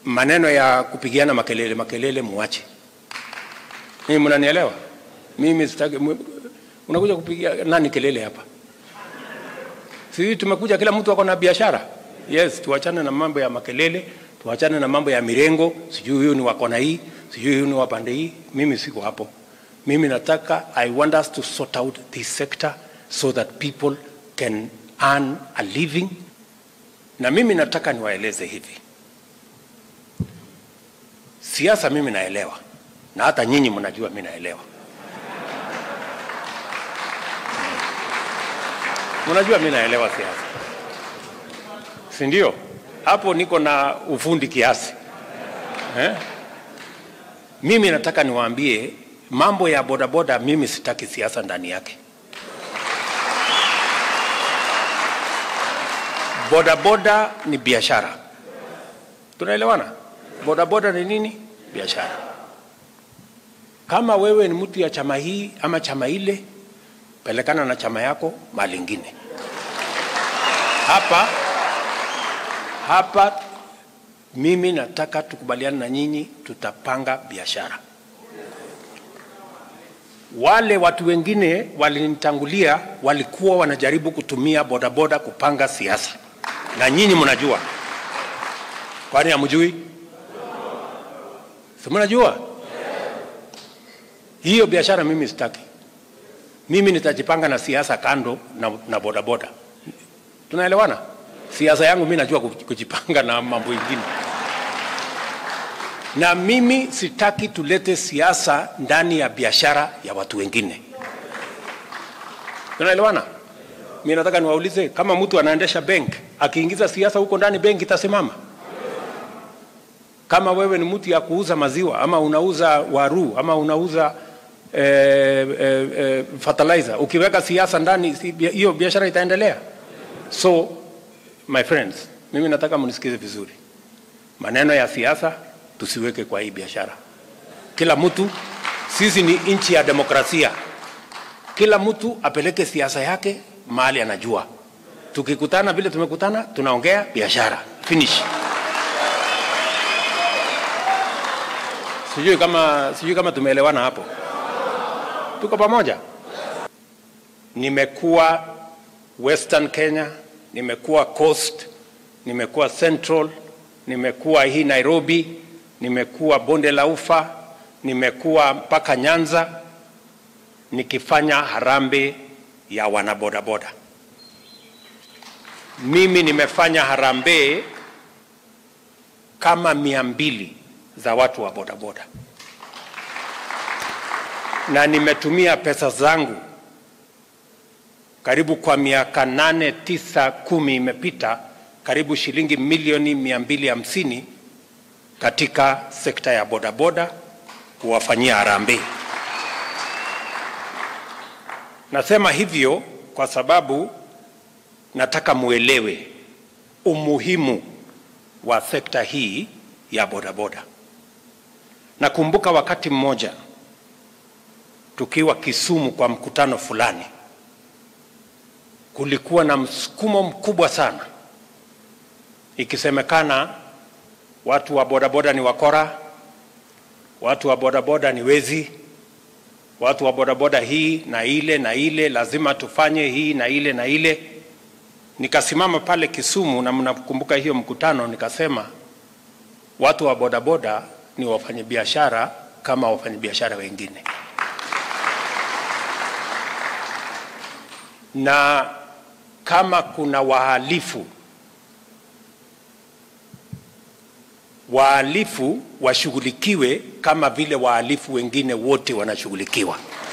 maneno ya kupigiana makelele makelele muache. Mimi mnanielewa? Mimi sitaki mu- unakuja kupigia nani kelele hapa? Sisi tumekuja kila mtu ako na biashara. Yes, tuachane na mambo ya makelele, tuachane na mambo ya mirengo, sijui huyu ni wako na hii, sijui huyu ni wa pande hii. Mimi siko hapo. Mimi nataka I want us to sort out this sector so that people can earn a living. Na mimi nataka niwaeleze hivi. Siasa mimi naelewa. Na hata nyinyi mnajua mimi naelewa. Mnajua mimi naelewa siasa, si ndio? Hapo niko na ufundi kiasi eh? Mimi nataka niwaambie mambo ya bodaboda, mimi sitaki siasa ndani yake. Bodaboda ni biashara, tunaelewana? Bodaboda ni nini? Biashara. Kama wewe ni mtu ya chama hii ama chama ile, pelekana na chama yako mahali ingine. Hapa hapa mimi nataka tukubaliane na nyinyi, tutapanga biashara. Wale watu wengine walinitangulia walikuwa wanajaribu kutumia bodaboda kupanga siasa, na nyinyi mnajua. Kwani hamjui? Si mnajua? Hiyo biashara mimi sitaki. Mimi nitajipanga na siasa kando na, na bodaboda. Tunaelewana? Siasa yangu mimi najua kuj- kujipanga na mambo mengine, na mimi sitaki tulete siasa ndani ya biashara ya watu wengine. Tunaelewana? Mimi nataka niwaulize, kama mtu anaendesha bank akiingiza siasa huko ndani, benki itasimama? Kama wewe ni mtu ya kuuza maziwa ama unauza waru ama unauza eh, eh, eh, fertilizer, ukiweka siasa ndani, si- bia- hiyo biashara itaendelea? So my friends, mimi nataka mnisikize vizuri, maneno ya siasa tusiweke kwa hii biashara. Kila mtu, sisi ni nchi ya demokrasia, kila mtu apeleke siasa yake mahali anajua. Tukikutana vile tumekutana, tunaongea biashara, finish. Sijui kama, sijui kama tumeelewana hapo, tuko pamoja. Nimekuwa Western Kenya, nimekuwa Coast, nimekuwa Central, nimekuwa hii Nairobi, nimekuwa bonde la Ufa, nimekuwa mpaka Nyanza nikifanya harambee ya wanabodaboda. Mimi nimefanya harambee kama mia mbili za watu wa bodaboda, na nimetumia pesa zangu karibu kwa miaka nane tisa kumi imepita karibu shilingi milioni mia mbili hamsini katika sekta ya bodaboda kuwafanyia harambee. Nasema hivyo kwa sababu nataka muelewe umuhimu wa sekta hii ya bodaboda. Nakumbuka wakati mmoja tukiwa Kisumu kwa mkutano fulani, kulikuwa na msukumo mkubwa sana, ikisemekana watu wa bodaboda ni wakora, watu wa bodaboda ni wezi, watu wa bodaboda hii na ile na ile, lazima tufanye hii na ile na ile. Nikasimama pale Kisumu, na mnakumbuka hiyo mkutano, nikasema watu wa bodaboda ni wafanyabiashara kama wafanyabiashara wengine, na kama kuna wahalifu, wahalifu washughulikiwe kama vile wahalifu wengine wote wanashughulikiwa.